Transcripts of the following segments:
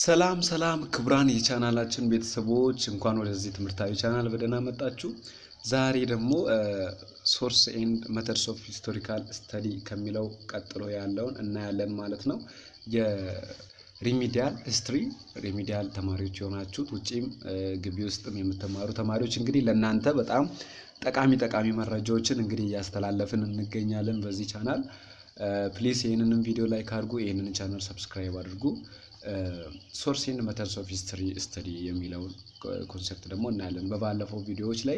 ሰላም ሰላም ክቡራን የቻናላችን ቤተሰቦች እንኳን ወደዚህ ትምህርታዊ ቻናል በደህና መጣችሁ። ዛሬ ደግሞ ሶርስ ኤንድ መተድስ ኦፍ ሂስቶሪካል ስተዲ ከሚለው ቀጥሎ ያለውን እናያለን ማለት ነው። የሪሚዲያል ሂስትሪ ሪሚዲያል ተማሪዎች የሆናችሁት ውጪም ግቢ ውስጥም የምትማሩ ተማሪዎች እንግዲህ ለእናንተ በጣም ጠቃሚ ጠቃሚ መረጃዎችን እንግዲህ እያስተላለፍን እንገኛለን በዚህ ቻናል። ፕሊስ ይህንንም ቪዲዮ ላይክ አድርጉ፣ ይህንን ቻናል ሰብስክራይብ አድርጉ። ሶርስ ኤንድ መተድስ ኦፍ ሂስትሪ ስተዲ የሚለውን ኮንሰፕት ደግሞ እናያለን። በባለፈው ቪዲዮዎች ላይ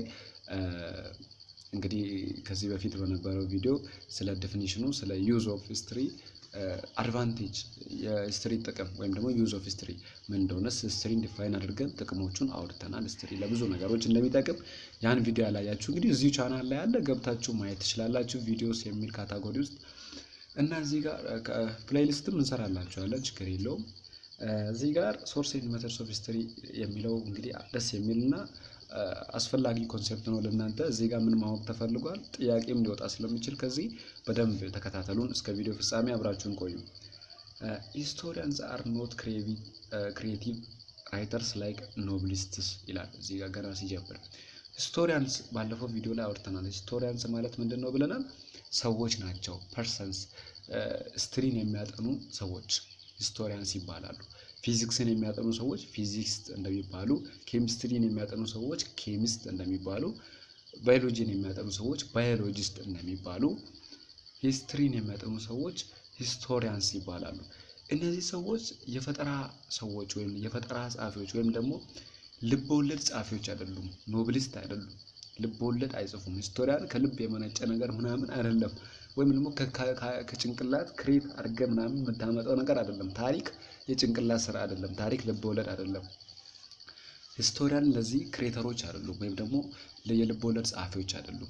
እንግዲህ ከዚህ በፊት በነበረው ቪዲዮ ስለ ዴፊኒሽኑ ስለ ዩዝ ኦፍ ሂስትሪ አድቫንቴጅ የሂስትሪ ጥቅም ወይም ደግሞ ዩዝ ኦፍ ሂስትሪ ምን እንደሆነ ሂስትሪን ዲፋይን አድርገን ጥቅሞቹን አውርተናል። ሂስትሪ ለብዙ ነገሮች እንደሚጠቅም ያን ቪዲዮ ያላያችሁ እንግዲህ እዚሁ ቻናል ላይ ያለ ገብታችሁ ማየት ትችላላችሁ። ቪዲዮስ የሚል ካታጎሪ ውስጥ እና እዚህ ጋር ፕሌይሊስትም እንሰራላችኋለን፣ ችግር የለውም። እዚህ ጋር ሶርስ ኤንድ መተድስ ኦፍ ሂስትሪ የሚለው እንግዲህ ደስ የሚል እና አስፈላጊ ኮንሴፕት ነው ለእናንተ። እዚህ ጋር ምን ማወቅ ተፈልጓል ጥያቄም ሊወጣ ስለሚችል ከዚህ በደንብ ተከታተሉን። እስከ ቪዲዮ ፍጻሜ አብራችሁን ቆዩ። ሂስቶሪያንስ አር ኖት ክሪኤቲቭ ራይተርስ ላይክ ኖብሊስትስ ይላል እዚህ ጋር ገና ሲጀምር። ሂስቶሪያንስ ባለፈው ቪዲዮ ላይ አውርተናል። ሂስቶሪያንስ ማለት ምንድን ነው ብለናል? ሰዎች ናቸው። ፐርሰንስ ሂስትሪን የሚያጠኑ ሰዎች ሂስቶሪያንስ ይባላሉ። ፊዚክስን የሚያጠኑ ሰዎች ፊዚክስት እንደሚባሉ፣ ኬሚስትሪን የሚያጠኑ ሰዎች ኬሚስት እንደሚባሉ፣ ባዮሎጂን የሚያጠኑ ሰዎች ባዮሎጂስት እንደሚባሉ፣ ሂስትሪን የሚያጠኑ ሰዎች ሂስቶሪያንስ ይባላሉ። እነዚህ ሰዎች የፈጠራ ሰዎች ወይም የፈጠራ ጸሐፊዎች ወይም ደግሞ ልበወለድ ጸሐፊዎች አይደሉም። ኖብሊስት አይደሉም። ልበወለድ አይጽፉም። ሂስቶሪያን ከልብ የመነጨ ነገር ምናምን አይደለም። ወይም ደግሞ ከጭንቅላት ክሬት አድርገ ምናምን የምታመጣው ነገር አይደለም። ታሪክ የጭንቅላት ስራ አይደለም። ታሪክ ልበወለድ አይደለም። ሂስቶሪያን ለዚህ ክሬተሮች አይደሉም፣ ወይም ደግሞ የልበወለድ ጸሐፊዎች አይደሉም።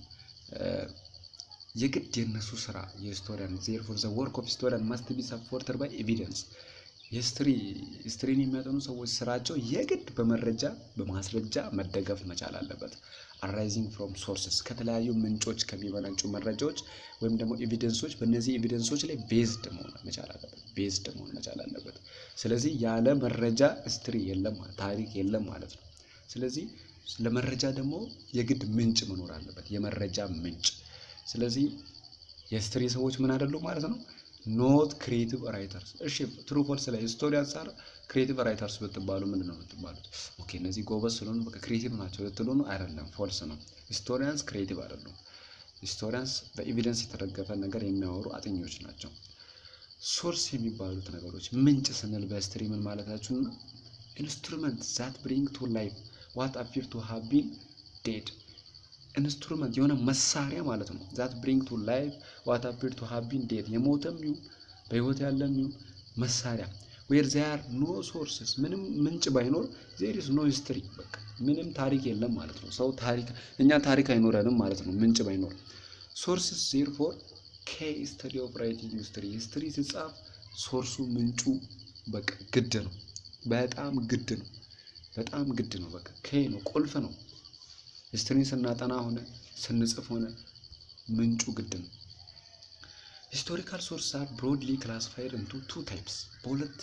የግድ የነሱ ስራ የሂስቶሪያን ዜርፎር ዘ ወርክ ኦፍ ሂስቶሪያን ማስት ቢ ሰፖርተድ ባይ ኤቪደንስ የሂስትሪ ሂስትሪን የሚያጠኑ ሰዎች ስራቸው የግድ በመረጃ በማስረጃ መደገፍ መቻል አለበት። አራይዚንግ ፍሮም ሶርስስ ከተለያዩ ምንጮች ከሚመነጩ መረጃዎች ወይም ደግሞ ኤቪደንሶች በእነዚህ ኤቪደንሶች ላይ ቤዝድ መሆን መቻል አለበት። ቤዝድ መሆን መቻል አለበት። ስለዚህ ያለ መረጃ ሂስትሪ የለም ታሪክ የለም ማለት ነው። ስለዚህ ለመረጃ ደግሞ የግድ ምንጭ መኖር አለበት፣ የመረጃ ምንጭ። ስለዚህ የሂስትሪ ሰዎች ምን አይደሉም ማለት ነው ኖት ክሪኤቲቭ ራይተርስ። እሺ ትሩ ፎልስ ላይ ሂስቶሪያንስ አር ክሪኤቲቭ ራይተርስ ብትባሉ ምንድን ነው የምትባሉት? ኦኬ እነዚህ ጎበዝ ስለሆኑ በቃ ክሪኤቲቭ ናቸው ልትሉ ነው? አይደለም፣ ፎልስ ነው። ሂስቶሪያንስ ክሪኤቲቭ አይደሉም። ሂስቶሪያንስ በኤቪደንስ የተደገፈ ነገር የሚያወሩ አጥኞች ናቸው። ሶርስ የሚባሉት ነገሮች ምንጭ ስንል በሂስትሪ ምን ማለታችሁ ነው? ኢንስትሩመንት ዛት ብሪንግ ቱ ላይፍ ዋት አፒር ቱ ሃቭ ቢን ዴድ ኢንስትሩመንት የሆነ መሳሪያ ማለት ነው። ዛት ብሪንግ ቱ ላይፍ ዋት አፒር ቱ ሃቭ ቢን ዴድ የሞተም ይሁን በህይወት ያለም ይሁን መሳሪያ ዌር ዜር ኖ ሶርስስ ምንም ምንጭ ባይኖር ዜር ኢዝ ኖ ሂስትሪ በቃ ምንም ታሪክ የለም ማለት ነው። ሰው ታሪክ እኛ ታሪክ አይኖረንም ማለት ነው ምንጭ ባይኖር። ሶርስስ ዜር ፎር ኬ ስተዲ ኦፍ ራይቲንግ ሂስትሪ ሂስትሪ ሲጻፍ ሶርሱ ምንጩ በቃ ግድ ነው። በጣም ግድ ነው። በጣም ግድ ነው። በቃ ኬ ነው፣ ቁልፍ ነው። ሂስትሪን ስናጠና ሆነ ስንጽፍ ሆነ ምንጩ ግድ ነው። ሂስቶሪካል ሶርስ አር ብሮድሊ ክላሲፋይድ ኢንቱ ቱ ታይፕስ በሁለት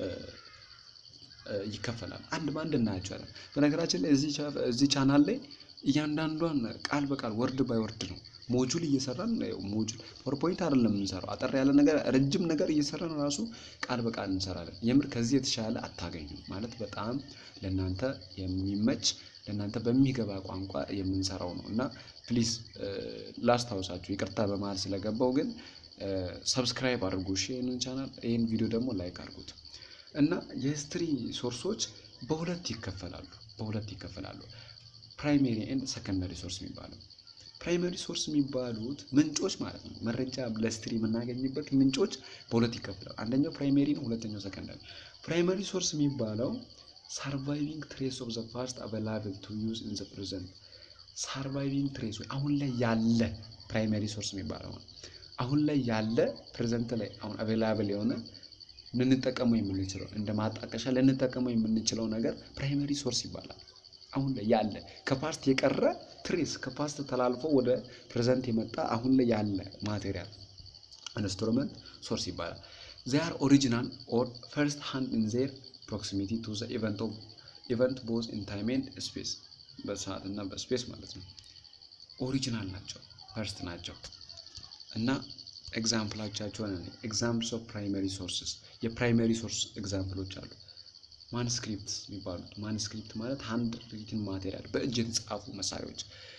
ይከፈላል። አንድ በአንድ እናያቸዋለን። በነገራችን ላይ እዚህ ቻናል ላይ እያንዳንዷን ቃል በቃል ወርድ ባይ ወርድ ነው ሞጁል እየሰራን ሞጁል ፓወርፖይንት አይደለም የምንሰራው። አጠር ያለ ነገር ረጅም ነገር እየሰራን ራሱ ቃል በቃል እንሰራለን። የምር ከዚህ የተሻለ አታገኙም። ማለት በጣም ለእናንተ የሚመች ለእናንተ በሚገባ ቋንቋ የምንሰራው ነው እና ፕሊዝ ላስታውሳችሁ፣ ይቅርታ በመሀል ስለገባው ግን ሰብስክራይብ አድርጉ እሺ፣ ይህንን ቻናል ይህን ቪዲዮ ደግሞ ላይክ አድርጉት እና የሂስትሪ ሶርሶች በሁለት ይከፈላሉ። በሁለት ይከፈላሉ። ፕራይሜሪ ኤንድ ሰከንዳሪ ሶርስ የሚባለው ፕራይመሪ ሶርስ የሚባሉት ምንጮች ማለት ነው። መረጃ ለሂስትሪ የምናገኝበት ምንጮች በሁለት ይከፈላሉ። አንደኛው ፕራይሜሪ ነው፣ ሁለተኛው ሰከንዳሪ። ፕራይመሪ ሶርስ የሚባለው ሳርቫይቪንግ ትሬስ ኦፍ ዘ ፓስት አቬላብል ቱ ዩዝ ኢን ዘ ፕሬዘንት ሳርቫይቪንግ ትሬስ ወይ አሁን ላይ ያለ ፕራይመሪ ሶርስ የሚባለው አሁን ላይ ያለ ፕሬዘንት ላይ አሁን አቬላብል የሆነ ልንጠቀመው የምንችለው እንደ ማጣቀሻ ልንጠቀመው የምንችለው ነገር ፕራይመሪ ሶርስ ይባላል። አሁን ላይ ያለ ከፓስት የቀረ ትሬስ ከፓስት ተላልፎ ወደ ፕሬዘንት የመጣ አሁን ላይ ያለ ማቴሪያል ኢንስትሩመንት ሶርስ ይባላል። ዚያር ኦሪጂናል ኦር ፈርስት ሃንድ ኢን ዜር ፕሮክሲሚቲ ቱ ዘ ኢቨንት ቦዝ ኢን ታይም ኤንድ ስፔስ በሰዓት እና በስፔስ ማለት ነው። ኦሪጂናል ናቸው፣ ፈርስት ናቸው እና ኤግዛምፕላቻቸውን ኤግዛምፕልስ ኦፍ ፕራይመሪ ሶርስስ የፕራይመሪ ሶርስ ኤግዛምፕሎች አሉ። ማንስክሪፕት የሚባሉት ማንስክሪፕት ማለት ሃንድ ሪትን ማቴሪያል በእጅ የተጻፉ መሳሪያዎች፣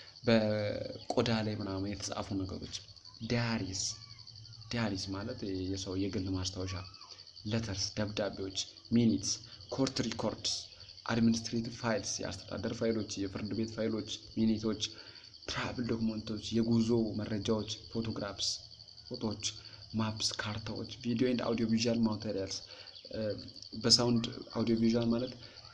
በቆዳ ላይ ምናምን የተጻፉ ነገሮች። ዲያሪስ ዲያሪስ ማለት የሰው የግል ማስታወሻ፣ ለተርስ ደብዳቤዎች፣ ሚኒትስ፣ ኮርት ሪኮርድስ፣ አድሚኒስትሬቲቭ ፋይልስ የአስተዳደር ፋይሎች፣ የፍርድ ቤት ፋይሎች፣ ሚኒቶች፣ ትራቭል ዶክመንቶች፣ የጉዞ መረጃዎች፣ ፎቶግራፍስ ፎቶዎች፣ ማፕስ፣ ካርታዎች፣ ቪዲዮ ኤንድ አውዲዮ ቪዥዋል ማቴሪያልስ በሳውንድ አውዲዮ ቪዥዋል ማለት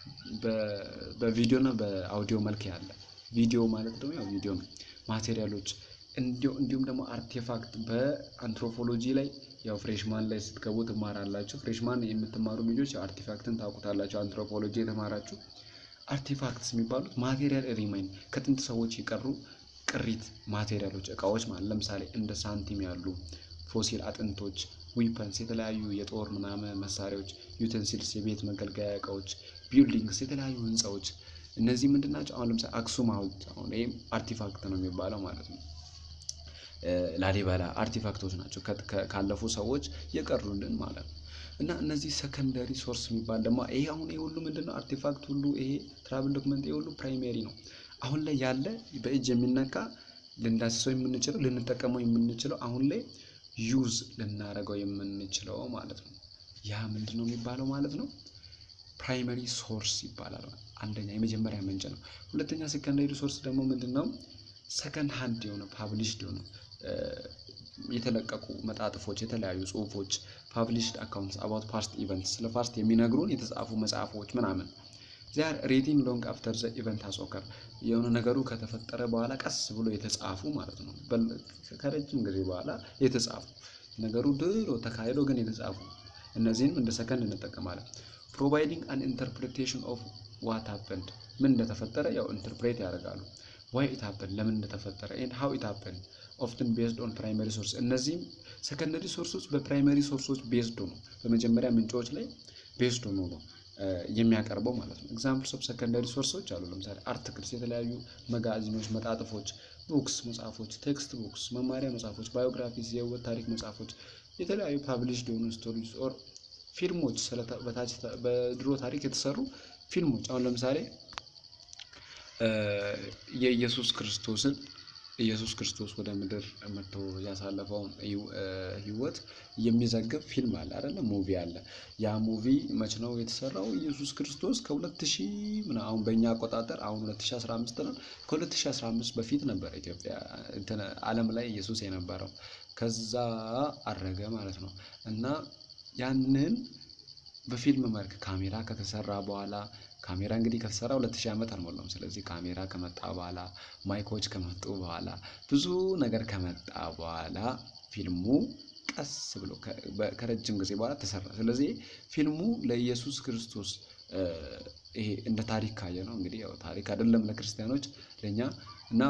በቪዲዮ እና በአውዲዮ መልክ ያለ ቪዲዮ ማለት ደግሞ ያው ቪዲዮ ነው። ማቴሪያሎች እንዲሁም ደግሞ አርቴፋክት በአንትሮፖሎጂ ላይ ያው ፍሬሽማን ላይ ስትገቡ ትማራላችሁ። ፍሬሽማን የምትማሩ ልጆች አርቴፋክትን ታውቁታላችሁ። አንትሮፖሎጂ የተማራችሁ አርቴፋክትስ የሚባሉት ማቴሪያል ሪማይን ከጥንት ሰዎች የቀሩ ቅሪት ማቴሪያሎች እቃዎች ማለት ለምሳሌ እንደ ሳንቲም ያሉ ፎሲል አጥንቶች፣ ዊፐንስ የተለያዩ የጦር ምናምን መሳሪያዎች፣ ዩቴንሲልስ የቤት መገልገያ እቃዎች፣ ቢልዲንግስ የተለያዩ ህንፃዎች እነዚህ ምንድን ናቸው? አሁን ለምሳሌ አክሱም ሐውልት አሁን ይህም አርቲፋክት ነው የሚባለው ማለት ነው። ላሊበላ አርቲፋክቶች ናቸው ካለፉ ሰዎች የቀሩልን ማለት ነው። እና እነዚህ ሰከንደሪ ሶርስ የሚባል ደግሞ ይሄ አሁን ይሄ ሁሉ ምንድን ነው አርቲፋክት ሁሉ ይሄ ትራቭል ዶክመንት ይሄ ሁሉ ፕራይሜሪ ነው። አሁን ላይ ያለ በእጅ የሚነካ ልንዳስሰው የምንችለው ልንጠቀመው የምንችለው አሁን ላይ ዩዝ ልናደርገው የምንችለው ማለት ነው። ያ ምንድን ነው የሚባለው ማለት ነው? ፕራይመሪ ሶርስ ይባላል። አንደኛ የመጀመሪያ ምንጭ ነው። ሁለተኛ ሴከንዳሪ ሶርስ ደግሞ ምንድን ነው? ሰከንድ ሃንድ የሆነ ፓብሊሽድ የሆነ የተለቀቁ መጣጥፎች፣ የተለያዩ ጽሁፎች፣ ፓብሊሽድ አካውንትስ አባውት ፓስት ኢቨንትስ ስለ ፓስት የሚነግሩን የተጻፉ መጽሐፎች ምናምን ዚያር ሬቲንግ ሎንግ አፍተር ዘ ኢቨንት አሶከር የሆነ ነገሩ ከተፈጠረ በኋላ ቀስ ብሎ የተጻፉ ማለት ነው። ከረጅም ጊዜ በኋላ የተጻፉ ነገሩ ድሮ ተካሂዶ ግን የተጻፉ እነዚህንም እንደ ሰከንድ እንጠቀማለን። ፕሮቫይዲንግ አን ኢንተርፕሬቴሽን ኦፍ ዋት ሀፐንድ ምን እንደተፈጠረ ያው ኢንተርፕሬት ያደርጋሉ። ዋይ ኢት ሀፐንድ ለምን እንደተፈጠረ ኤንድ ሃው ኢት ሀፐንድ ኦፍትን ቤዝድ ኦን ፕራይመሪ ሶርስ። እነዚህም ሰከንደሪ ሶርሶች በፕራይመሪ ሶርሶች ቤዝድ ነው፣ በመጀመሪያ ምንጮች ላይ ቤዝድ ሆኖ ነው የሚያቀርበው ማለት ነው። ኤግዛምፕልስ ኦፍ ሰከንዳሪ ሶርሶች አሉ። ለምሳሌ አርቲክልስ፣ የተለያዩ መጋዚኖች፣ መጣጥፎች፣ ቡክስ መጽሐፎች፣ ቴክስት ቡክስ መማሪያ መጽሐፎች፣ ባዮግራፊስ የህይወት ታሪክ መጽሐፎች፣ የተለያዩ ፓብሊሽድ የሆኑ ስቶሪስ ኦር ፊልሞች፣ በታች በድሮ ታሪክ የተሰሩ ፊልሞች አሁን ለምሳሌ የኢየሱስ ክርስቶስን ኢየሱስ ክርስቶስ ወደ ምድር መጥቶ ያሳለፈውን ህይወት የሚዘግብ ፊልም አለ አይደለ? ሙቪ አለ። ያ ሙቪ መች ነው የተሰራው? ኢየሱስ ክርስቶስ ከሁለት ሺህ ምን አሁን በእኛ አቆጣጠር አሁን 2015 ነው። ከ2015 በፊት ነበር ኢትዮጵያ እንትን ዓለም ላይ ኢየሱስ የነበረው። ከዛ አረገ ማለት ነው እና ያንን በፊልም መልክ ካሜራ ከተሰራ በኋላ ካሜራ እንግዲህ ከተሰራ ሁለት ሺህ ዓመት አልሞላውም። ስለዚህ ካሜራ ከመጣ በኋላ ማይኮች ከመጡ በኋላ ብዙ ነገር ከመጣ በኋላ ፊልሙ ቀስ ብሎ ከረጅም ጊዜ በኋላ ተሰራ። ስለዚህ ፊልሙ ለኢየሱስ ክርስቶስ ይሄ እንደ ታሪክ ካየ ነው እንግዲህ ያው ታሪክ አይደለም ለክርስቲያኖች ለእኛ እና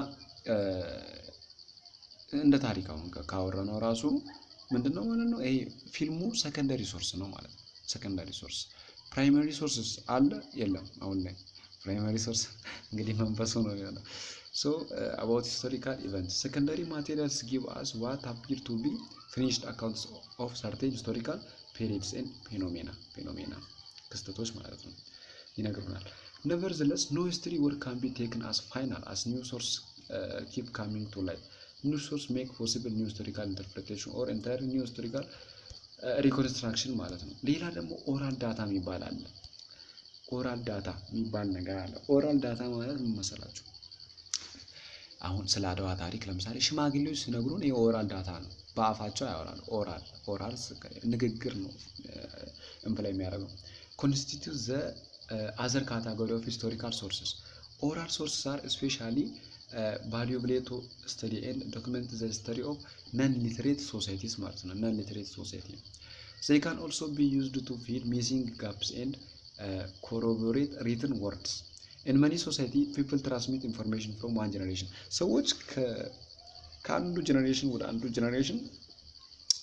እንደ ታሪክ አሁን ካወራ ነው ራሱ ምንድን ነው ማለት ነው ይሄ ፊልሙ ሰከንደሪ ሶርስ ነው ማለት ነው። ሰከንዳሪ ሶርስ ፕራይመሪ ሶርስስ አለ የለም? አሁን ላይ ፕራይመሪ ሶርስ እንግዲህ መንፈሱ ነው የሚሆነው። ሶ አባውት ሂስቶሪካል ኢቨንትስ ሰከንዳሪ ማቴሪያልስ ጊቭ አስ ዋት አፒር ቱ ቢ ፊኒሽድ አካውንትስ ኦፍ ሰርቴን ሂስቶሪካል ፔሪድስ ኤንድ ፌኖሜና ፌኖሜና ክስተቶች ማለት ነው ይነግሩናል። ነቨርዝለስ ኖ ሂስትሪ ወርክ ካን ቢ ቴክን አስ ፋይናል አስ ኒው ሶርስ ኪፕ ካሚንግ ቱ ላይት ኒው ሶርስ ሜክ ፖሲብል ኒው ሂስቶሪካል ኢንተርፕሬቴሽን ኦር ኤንታየር ኒው ሂስቶሪካል ሪኮንስትራክሽን ማለት ነው። ሌላ ደግሞ ኦራል ዳታ የሚባል አለ። ኦራል ዳታ የሚባል ነገር አለ። ኦራል ዳታ ማለት ምን መሰላችሁ? አሁን ስለ አድዋ ታሪክ ለምሳሌ ሽማግሌዎች ሲነግሩን ይህ ኦራል ዳታ ነው። በአፋቸው ያወራሉ። ኦራል ኦራል ንግግር ነው እምፕላይ የሚያደርገው ኮንስቲቱት ዘ አዘር ካታጎሪ ኦፍ ሂስቶሪካል ሶርስስ ኦራል ሶርስስ አር ስፔሻሊ ቫሉብል ቱ ስተዲ ኤንድ ዶክመንት ዘ ሂስተሪ ኦፍ ነን ሊትሬት ሶሳይቲስ ማለት ነው። ነን ሊትሬት ሶሳይቲ ዘይ ካን ኦልሶ ቢ ዩዝድ ቱ ፊል ሚሲንግ ጋፕስ ኤንድ ኮሮቦሬት ሪትን ወርድስ ኢን መኒ ሶሳይቲ ፒፕል ትራንስሚት ኢንፎርሜሽን ፍሮም ዋን ጀኔሬሽን ሰዎች ከአንዱ ጀኔሬሽን ወደ አንዱ ጀኔሬሽን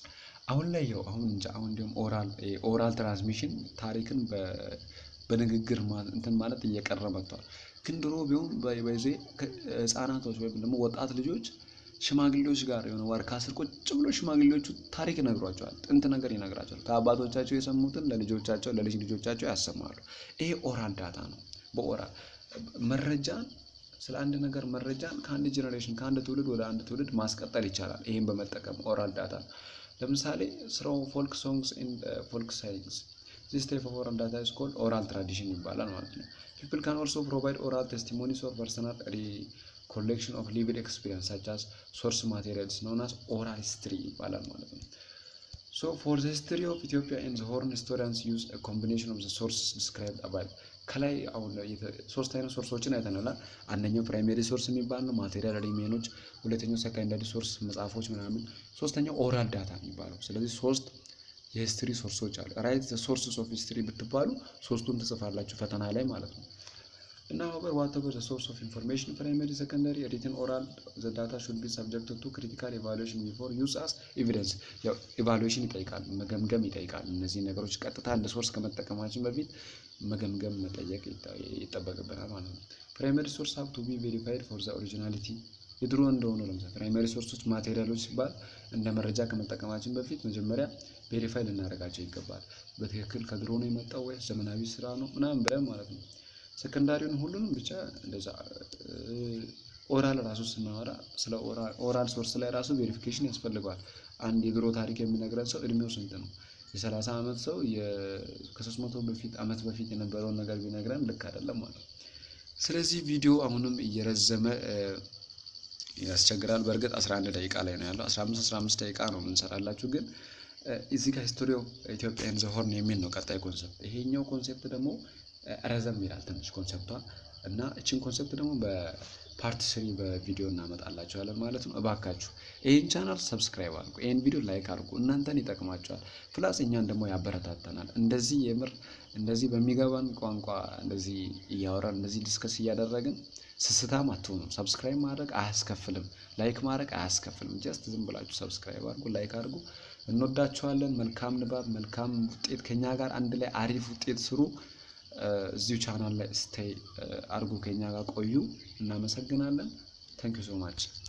አሁን ላይ ያው አሁን እንጃ አሁን እንዲሁም ኦራል ኦራል ትራንስሚሽን ታሪክን በንግግር እንትን ማለት እየቀረ መጥቷል። ግን ድሮ ቢሆን በዜ ህጻናቶች ወይም ደግሞ ወጣት ልጆች ሽማግሌዎች ጋር የሆነ ዋርካ ስር ቁጭ ብሎ ሽማግሌዎቹ ታሪክ ይነግሯቸዋል። ጥንት ነገር ይነግራቸዋል። ከአባቶቻቸው የሰሙትን ለልጆቻቸው ለልጅ ልጆቻቸው ያሰማሉ። ይሄ ኦራል ዳታ ነው። በኦራል መረጃን ስለ አንድ ነገር መረጃን ከአንድ ጄኔሬሽን ከአንድ ትውልድ ወደ አንድ ትውልድ ማስቀጠል ይቻላል። ይህን በመጠቀም ኦራል ዳታ ለምሳሌ ስራው ፎልክ ሶንግስ ኤንድ ፎልክ ሳይንግስ ዚስ ታይፕ ኦፍ ኦራል ዳታ ኢዝ ኮልድ ኦራል ትራዲሽን ይባላል ማለት ነው። ፒፕል ካን ኦልሶ ፕሮቫይድ ኦራል ቴስቲሞኒስ ኦር ፐርሰናል ኮሌክሽን ኦፍ ሊቪድ ኤክስፒሪየንስ ሳች አስ ሶርስ ማቴሪያልስ ኖን አስ ኦራል ሂስትሪ ይባላል ማለት ነው። ሶ ፎር ዘ ሂስትሪ ኦፍ ኢትዮጵያ ኤንድ ሆርን ሂስቶሪያንስ ዩዝ ኮምቢኔሽን ኦፍ ዘ ሶርስስ ዲስክራይብድ አባይቭ ከላይ አሁን ሶስት አይነት ሶርሶችን አይተናል። አንደኛው ፕራይሜሪ ሶርስ የሚባል ነው ማቴሪያል ሪሜኖች፣ ሁለተኛው ሰከንዳሪ ሶርስ መጽሐፎች ምናምን፣ ሶስተኛው ኦራል ዳታ የሚባለው። ስለዚህ ሶስት የሂስትሪ ሶርሶች አሉ። ራይት ዘ ሶርስስ ኦፍ ሂስትሪ ብትባሉ ሶስቱን ትጽፋላችሁ ፈተና ላይ ማለት ነው። እና ሆበር ዋተቨር ዘ ሶርስ ኦፍ ኢንፎርሜሽን ፕራይመሪ ሰከንዳሪ ሪትን ኦራል ዘ ዳታ ሹድ ቢ ሰብጀክት ቱ ክሪቲካል ኢቫሉዌሽን ቢፎር ዩዝ አስ ኤቪደንስ። ያው ኢቫሉዌሽን ይጠይቃል፣ መገምገም ይጠይቃል። እነዚህ ነገሮች ቀጥታ እንደ ሶርስ ከመጠቀማችን በፊት መገምገም መጠየቅ ይጠበቅብናል ማለት ነው። ፕራይመሪ ሶርስ ሀብ ቱ ቢ ቬሪፋይድ ፎር ዘ ኦሪጂናሊቲ የድሮ እንደሆነ ለምሳሌ ፕራይመሪ ሶርሶች ማቴሪያሎች ሲባል እንደ መረጃ ከመጠቀማችን በፊት መጀመሪያ ቬሪፋይ ልናደርጋቸው ይገባል። በትክክል ከድሮ ነው የመጣው ወይስ ዘመናዊ ስራ ነው ምናምን ብለን ማለት ነው። ሰከንዳሪውን ሁሉንም ብቻ እንደዛ ኦራል ራሱ ስናወራ ስለ ኦራል ሶርስ ላይ ራሱ ቬሪፊኬሽን ያስፈልገዋል። አንድ የድሮ ታሪክ የሚነግረን ሰው እድሜው ስንት ነው? የሰላሳ ዓመት ሰው ከሶስት መቶ በፊት ዓመት በፊት የነበረውን ነገር ቢነግረን ልክ አይደለም ማለት ነው። ስለዚህ ቪዲዮ አሁንም እየረዘመ ያስቸግራል። በእርግጥ 11 ደቂቃ ላይ ነው ያለው። 15 15 ደቂቃ ነው የምንሰራላችሁ ግን እዚህ ጋር ሂስቶሪ ኦፍ ኢትዮጵያ ኤንድ ዘ ሆርን የሚል ነው ቀጣይ ኮንሰፕት። ይሄኛው ኮንሴፕት ደግሞ ረዘም ይላል ትንሽ ኮንሰፕቷ እና እችን ኮንሰፕት ደግሞ በፓርት ስሪ በቪዲዮ እናመጣላችኋለን ማለት ነው። እባካችሁ ይህን ቻናል ሰብስክራይብ አድርጉ፣ ይህን ቪዲዮ ላይክ አድርጉ። እናንተን ይጠቅማችኋል፣ ፕላስ እኛን ደግሞ ያበረታተናል። እንደዚህ የምር እንደዚህ በሚገባን ቋንቋ እንደዚህ እያወራን እንደዚህ ዲስከስ እያደረግን ስስታም አትሆኑም። ሰብስክራይብ ማድረግ አያስከፍልም፣ ላይክ ማድረግ አያስከፍልም። ጀስት ዝም ብላችሁ ሰብስክራይብ አድርጉ፣ ላይክ አድርጉ። እንወዳችኋለን። መልካም ንባብ፣ መልካም ውጤት ከኛ ጋር አንድ ላይ አሪፍ ውጤት ስሩ። እዚሁ ቻናል ላይ ስቴይ አድርጉ፣ ከኛ ጋር ቆዩ። እናመሰግናለን። ታንክ ዩ ሶ ማች